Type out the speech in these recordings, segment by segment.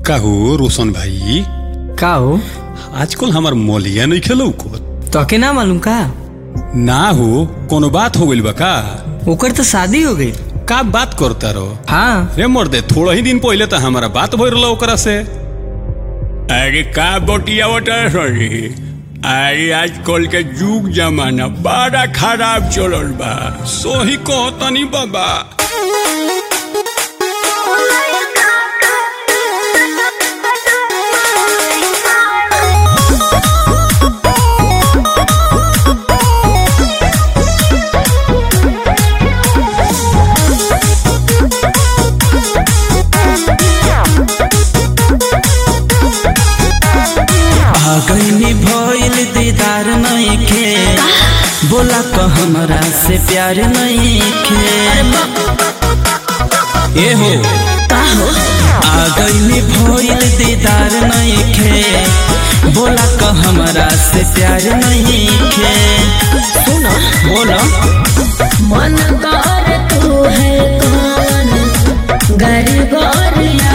काहो रोशन भाई का हो आजकल हमार मोलिया नहीं खेलो को तोके ना मालूम का ना हो कोनो बात हो गइल बा का ओकर तो शादी हो गई का बात करता रहो हाँ रे मर्दे थोड़ा ही दिन पहले तो हमारा बात भइल रहा ओकरा से अरे का बटिया सॉरी अरे आजकल के जुग जमाना बड़ा खराब चलल बा सोही कहतनी बाबा आगनी भइल दीदार नइखे बोला क हमरा से प्यार नइखे ए हो आगनी भइल दीदार नइखे बोला क हमरा से प्यार नइखे सुनो बोला मन कर तू है कौन गरीबरिया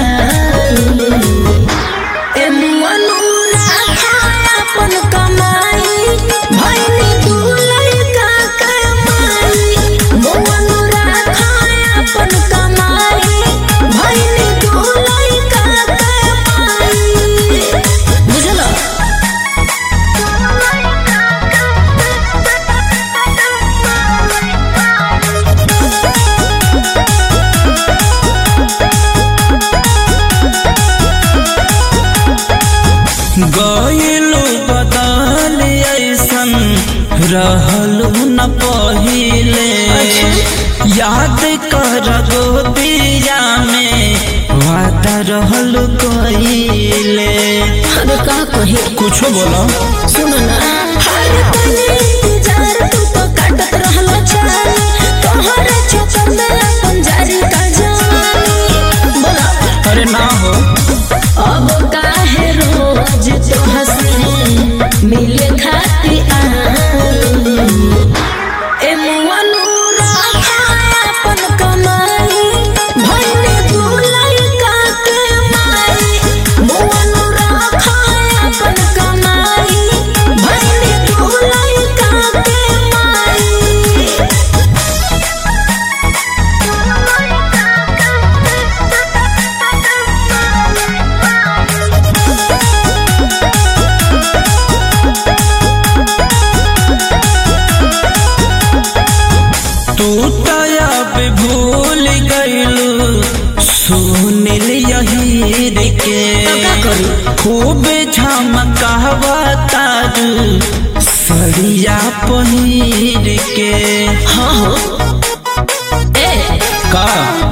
ए मनुरा खाया अपन कमाई भइनी तू लइका कमाई मनुरा खाया अपन कमाई भइनी तू लइका कमाई बुझलो गइलु बदल ऐसन रहलु न पहिले याद कर गोदिया में वादा रहलु कहिले अरे का कही कुछो बोलो सुनो ना हर पल इंतजार तू तो काटत रहलो चाल तोहरे चक्कर में अपन जारी का जानी बोला अरे ना हो अब काहे रोज तो हंसे मिले खाती आई ए मनुरा खाया अपन कमाई भइने तू लइका के माई मनुरा खाया अपन कमाई भइने तू लइका के माई तू तया पे भूल गइलु सुनिल यहीर के का करी? खूब झमकावा तारू सड़िया पहिर के हाँ हो ए का